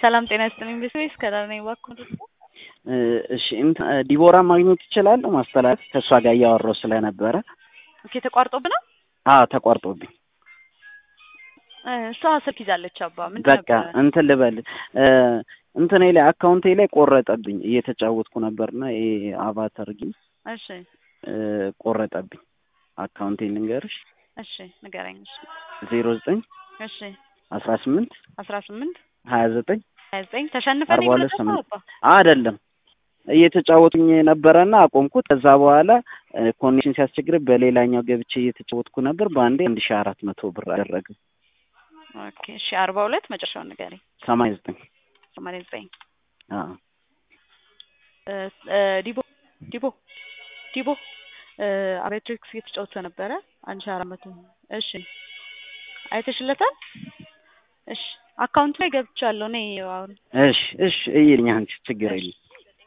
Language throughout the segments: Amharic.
ሰላም ጤና ይስጥልኝ። ቤተሰቤ ከዳር ነኝ። እባክህ እሺ እንትን ዲቦራ ማግኘት ይችላለሁ? ማስተላለፍ ከእሷ ጋር እያወራሁ ስለነበረ። ኦኬ ተቋርጦብህ ነው? አዎ ተቋርጦብኝ። እሷ ስልክ ይዛለች። አባ ምንድን በቃ ነበረ? እንትን ልበል እንትኔ ላይ አካውንቴ ላይ ቆረጠብኝ። እየተጫወትኩ ነበርና ይሄ አቫተር ጌም እሺ ቆረጠብኝ። አካውንቴ ልንገርሽ እሺ ንገረኝ። እሺ ዜሮ ዘጠኝ እሺ አስራ ስምንት አስራ ስምንት ሀያ ዘጠኝ ሀያ ዘጠኝ ተሸንፈን አርባ ሁለት የመለሰው ስምንት አባ አይደለም እየተጫወቱኝ ነበረና አቆምኩት። ከዛ በኋላ ኮኔክሽን ሲያስቸግር በሌላኛው ገብቼ እየተጫወትኩ ነበር። በአንዴ አንድ ሺ አራት መቶ ብር አደረገ። ኦኬ እሺ አርባ ሁለት መጨረሻውን ንገረኝ። ሰማንያ ዘጠኝ ሰማንያ ዘጠኝ አዎ እ እ ዲቦ ዲቦ ዲቦ እ አሬትሪክስ እየተጫወተ ነበረ። አንድ ሺህ አራት መቶ እሺ አይተሽለታል? እሺ አካውንት ላይ ገብቻለሁ እኔ አሁን እሺ እሺ እይልኝ አንቺ ችግር የለም።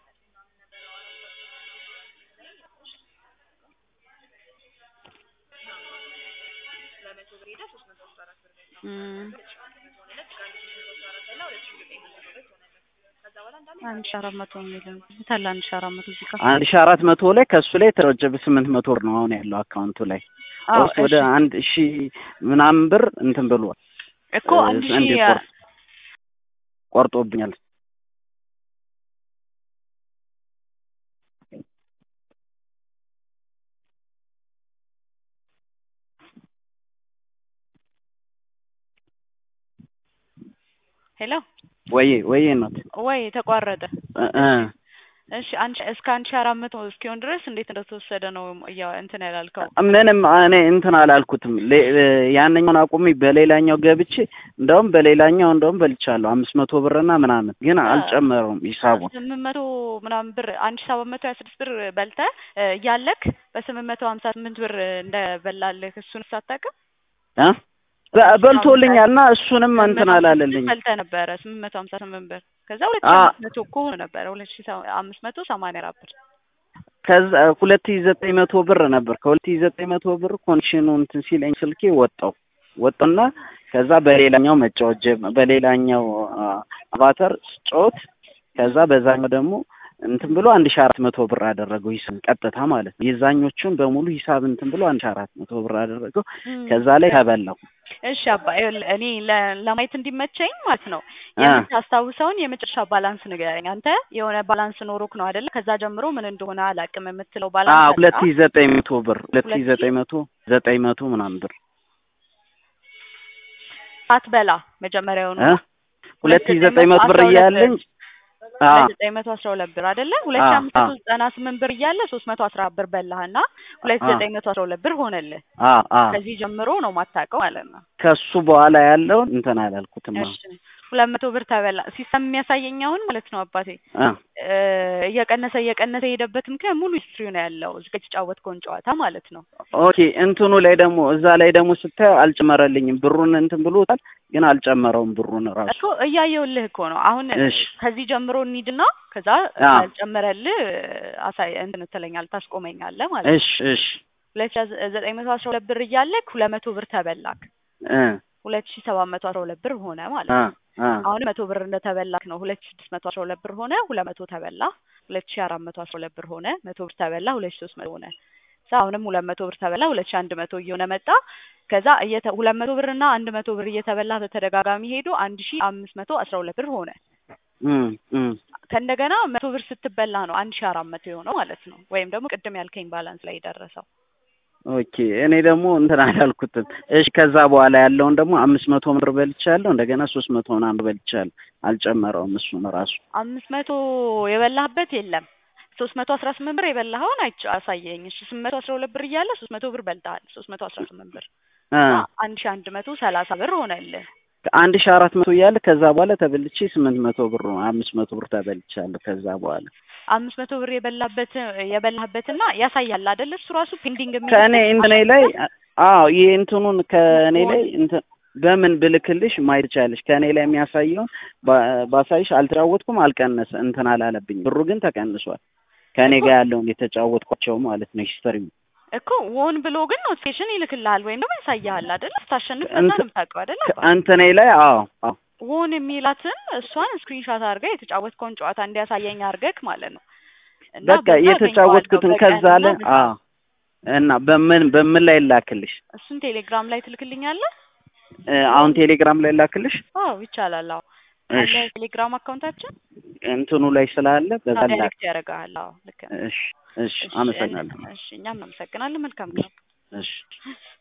እም፣ አንድ ሺህ አራት መቶ የሚለው ታላ አንድ ሺህ አራት መቶ እዚህ ጋር አንድ ሺ አራት መቶ ላይ ከእሱ ላይ የተረጀበ ስምንት መቶ ብር ነው አሁን ያለው አካውንቱ ላይ አዎ ኦልሞስት ወደ እሺ አንድ ሺ ምናምን ብር እንትን ብሏል። እኮ አንድ ሺህ እንዲቆርጥ ቆርጦብኛል። ሄሎ ወይዬ ወይዬ ናት ወይ ተቋረጠ። እ እ እሺ አንድ ሺህ- እስከ አንድ ሺህ አራት መቶ እስኪሆን ድረስ እንዴት እንደተወሰደ ነው እያ እንትን ያላልከው? ምንም እኔ እንትን አላልኩትም። ሌ- ያንኛውን አቁሜ በሌላኛው ገብቼ እንደውም በሌላኛው እንደውም በልቻለሁ አምስት መቶ ብርና ምናምን ግን አልጨመረውም ሂሳቡን። ስምንት መቶ ምናምን ብር አንድ ሺህ ሰባት መቶ ሀያ ስድስት ብር በልተህ እ እያለክ በስምንት መቶ ሀምሳ ስምንት ብር እንደበላልህ እሱን ሳታውቅም እ በ- በልቶልኛል እና እሱንም እንትን አላለልኝም። በልተህ ነበረ ስምንት መቶ ሀምሳ ስምንት ብር ከዛ ሁለት አ- ሺህ አምስት መቶ እኮ ሆኖ ነበረ ሁለት ሺህ ሰ- አምስት መቶ ሰማንያ አራት ብር ከዛ ሁለት ሺህ ዘጠኝ መቶ ብር ነበር። ከሁለት ሺህ ዘጠኝ መቶ ብር ኮንዲሽኑ እንትን ሲለኝ ስልኬ ወጣው ወጣና ከዛ በሌላኛው መጫወት ጀመ በሌላኛው አ- አቫተር ስጫወት ከዛ በዛኛው ደግሞ እንትን ብሎ አንድ ሺህ አራት መቶ ብር አደረገው ሂሳብ ቀጥታ ማለት ነው። የዛኞቹን በሙሉ ሂሳብ እንትን ብሎ አንድ ሺህ አራት መቶ ብር አደረገው። ከዛ ላይ ተበላው። እሺ አባ ይኸውልህ እኔ ለ- ለማየት እንዲመቸኝ ማለት ነው አ። የምታስታውሰውን የመጨረሻ ባላንስ ንገረኝ። አንተ የሆነ ባላንስ ኖሮክ ነው አይደለ? ከዛ ጀምሮ ምን እንደሆነ አላውቅም የምትለው አ ባላንስ አለ? ሁለት ሺህ ዘጠኝ መቶ ብር ሁለት ሺህ ሁለት ሺህ ዘጠኝ መቶ ዘጠኝ መቶ ምናምን ብር አትበላ መጀመሪያውኑ እ ሁለት ሺህ ዘጠኝ መቶ ብር አስራ ሁለት እያለኝ አ ሁለት ዘጠኝ መቶ አስራ ሁለት ብር አይደለ? ሁለት ሺህ አ- አምስት መቶ አ- ዘጠና ስምንት ብር እያለ ሶስት መቶ አስራ ብር በላህና ሁለት ሺህ አ- ዘጠኝ መቶ አስራ ሁለት ብር ሆነልህ። አ አ ከዚህ ጀምሮ ነው ማታውቀው ማለት ነው። ከሱ በኋላ ያለውን እንትን አላልኩትም። እሺ ሁለት መቶ ብር ተበላ። ሲስተም የሚያሳየኝ አሁን ማለት ነው አባቴ አ እ እየቀነሰ እየቀነሰ የሄደበት ምክንያት ሙሉ ሂስትሪው ነው ያለው እዚህ ጋር የተጫወትከውን ጨዋታ ማለት ነው። ኦኬ እንትኑ ላይ ደግሞ እዛ ላይ ደግሞ ስታየው አልጨመረልኝም። ብሩን እንትን ብሎታል፣ ግን አልጨመረውም ብሩን ራሱ። እኮ እያየሁልህ እኮ ነው አሁን እሺ ከዚህ ጀምሮ እንሂድና ከዛ አ ያልጨመረልህ አሳይ እንትን ትለኛለህ ታስቆመኛለህ ማለት ነው። እሺ እሺ ሁለት ሺህ ዘጠኝ መቶ አስራ ሁለት ብር እያለክ ሁለት መቶ ብር ተበላክ እ ሁለት ሺህ ሰባት መቶ አስራ ሁለት ብር ሆነ ማለት አ ነው። አ አሁን መቶ ብር እንደተበላክ ነው። ሁለት ሺህ ስድስት መቶ አስራ ሁለት ብር ሆነ ሁለት መቶ ተበላ። ሁለት ሺህ አራት መቶ አስራ ሁለት ብር ሆነ መቶ ብር ተበላ። ሁለት ሺህ ሶስት መቶ ሆነ። ከዛ አሁንም ሁለት መቶ ብር ተበላ። ሁለት ሺህ አንድ መቶ እየሆነ መጣ። ከዛ እየተ ሁለት መቶ ብር እና አንድ መቶ ብር እየተበላ በተደጋጋሚ ሄዶ አንድ ሺህ አምስት መቶ አስራ ሁለት ብር ሆነ። እም እም ከእንደገና መቶ ብር ስትበላ ነው አንድ ሺህ አራት መቶ የሆነው ማለት ነው። ወይም ደግሞ ቅድም ያልከኝ ባላንስ ላይ የደረሰው ኦኬ እኔ ደግሞ እንትን አላልኩትም። እሺ ከዛ በኋላ ያለውን ደግሞ አምስት መቶ ብር በልቻለሁ። እንደገና ሶስት መቶ ምናምን በልቻለሁ። አልጨመረውም እሱን ራሱ አምስት መቶ የበላህበት የለም። ሶስት መቶ አስራ ስምንት ብር የበላኸውን አይቼ አሳየኝ። እሺ ስምንት መቶ አስራ ሁለት ብር እያለ ሶስት መቶ ብር በልተሃል። ሶስት መቶ አስራ ስምንት ብር አ እና አንድ ሺህ አንድ መቶ ሰላሳ ብር ሆነልህ። አንድ ሺህ አራት መቶ እያለ ከዛ በኋላ ተበልቼ ስምንት መቶ ብር ነው አምስት መቶ ብር ተበልቻለሁ። ከዛ በኋላ አምስት መቶ ብር የበላበት የበላህበትና ያሳያል አይደል? እሱ ራሱ ፔንዲንግ የሚል ከእኔ እንትኔ ላይ አዎ ይሄ እንትኑን ከእኔ ላይ እንትን በምን ብልክልሽ ማየት ትችያለሽ። ከእኔ ላይ የሚያሳየውን ባ- ባሳይሽ አልተጫወትኩም፣ አልቀነሰ እንትን አላለብኝም። ብሩ ግን ተቀንሷል። ከእኔ ጋር ያለውን የተጫወትኳቸው ማለት ነው ሂስትሪ እኮ ሆን ብሎ ግን ኖቲፊኬሽን ይልክልሃል ወይም ደግሞ ያሳያል አይደል? ስታሸንፍ በዛ ነው እንትን- የምታውቀው አይደል? አባ? እንትኔ ላይ አዎ አዎ ውን የሚላትን እሷን ስክሪንሻት አድርገህ የተጫወትከውን ጨዋታ እንዲያሳየኝ አድርገህ ማለት ነው። እና በቃ በዛ የተጫወትኩትን አገኘዋለሁ ከዛ አለ በቀንና አዎ እና በምን በምን ላይ ላክልሽ? እሱን ቴሌግራም ላይ ትልክልኛለህ? እ አሁን ቴሌግራም ላይ ላክልሽ? አዎ ይቻላል። አዎ እሺ አለ ቴሌግራም አካውንታችን እንትኑ ላይ ስላለ በዛ ላክ። ዳይሬክት ያደርግሃል። አዎ ልክ ነህ። እሺ እሺ እሺ አመሰግናለሁ። እሺ እኛም እናመሰግናለን። መልካም ቀን። እሺ